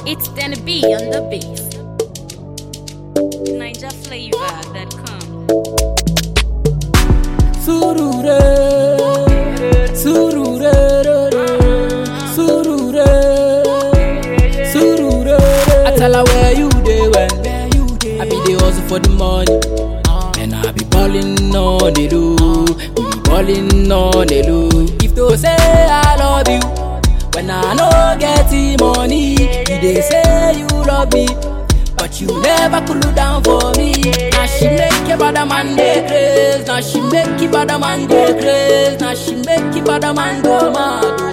It's Danny B on the beat. Niger flavor that come. Surure, surure, surure, surure. I tell her where you dey when I be dey hustle for the money, and I be ballin' on the low. We be ballin' on the low. If to say I love you, when I no get the money, you dey say you love me. But you never cool down for me. Now she make you bad man go crazy. Now she make you bad man go crazy. Now she make you bad man go mad.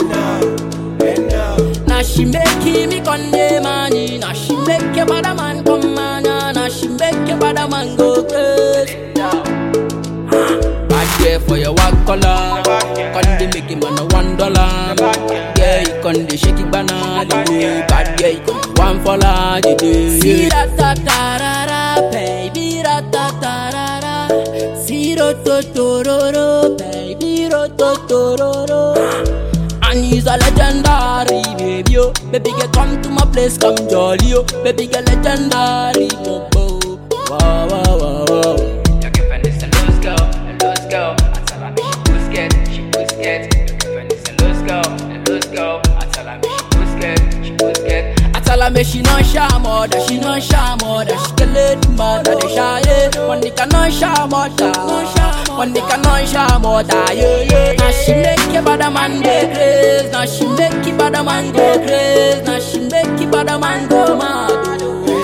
oh. Now she make you me conde money. Now she make you bad man come man. Now she make you bad man go crazy. Bad girl for your one color. Conde make him on a one dollar. Yeah, you conde shake it banana. Bad girl, you conde one for la. See that ta ta ra ra, baby ra ta ta ra ra. See ro to to ro ro, baby ro to to ro ro. And he's a legendary baby, oh. Baby girl, come to my place, come jolly, oh. Baby girl, legendary, oh, oh. Wow, wow, wow, wow. Your girlfriend is a loose girl, a loose girl. I tell her me she push get, she push get. Your girlfriend is a loose girl, a loose girl. I tell her me she push get, she push get. I tell her me she non shy mother, she non shy mother, she can let mother they shy yeah. One nigga non shy mother, one nigga non shy mother yeah yeah. Now she make you bad man go crazy, now she make you bad man go crazy, now she make you bad man go mad.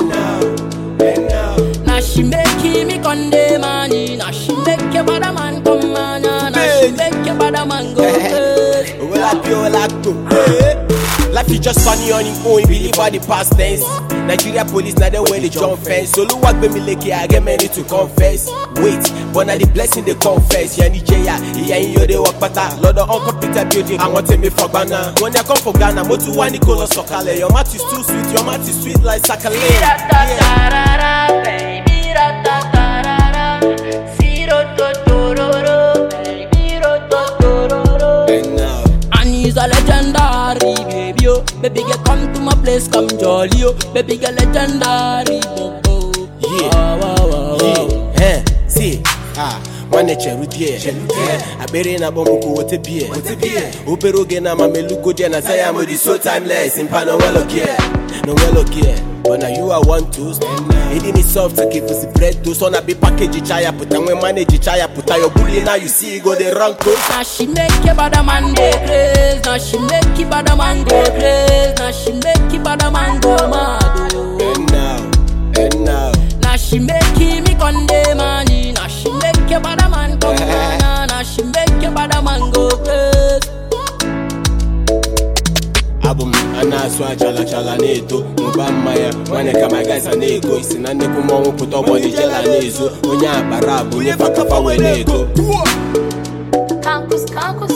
oh. Now she make you me conde money, now she make you bad man come man, now she make you bad man go crazy. Well, I feel like to Life is just funny on its own, believe all the past tense. Nigeria police now they wear the jump fence. So look what me like I get many to confess. Wait, but now the blessing they confess. Yeah, Nigeria, yeah, in your day work better. Lord of uncomputer building, I want to me for Ghana. When I come for Ghana, mo tu wani kolo sokale. Your mouth is too sweet, your mouth is sweet like sakale. Yeah. baby, ra-ta-ta-ra-ra. See, ro-to-to-ro-ro, baby, ro-to-to-ro-ro. And now, And he's a legendary baby, oh. Baby girl, come to my place, come jolly, oh. Baby girl, legendary, oh, oh. Yeah. Wow, wow, wow, wow. yeah, eh, see, ah. nwanne cherudie akpịrị na-akpọ m ka wote bie obere oge na amamelugo die na saya mo di so timeless mpa na onwelo gie na onwelo gie but na you I want to ịdị ni soft ka efusi bread toast ọ na-abịa package cha ya pụta nwe manage cha ya pụta your bully now you see go dey run close Now she make you bad man go crazy. Now she make you bad man go crazy. Now she make you bad man go mad. oh. and now and now Now she make you me conde money. Now she make you bad man come on. Now she make you bad man go crazy. abụ m a na-asụ achala chala na-eto mụba mmanya nwanne ka my guys a na-ego isi na nnekwu mmọnwụ pụta ọgbọdị jela na-ezo onye akpara abụ onye fakafa wee na-ego Campus, campus,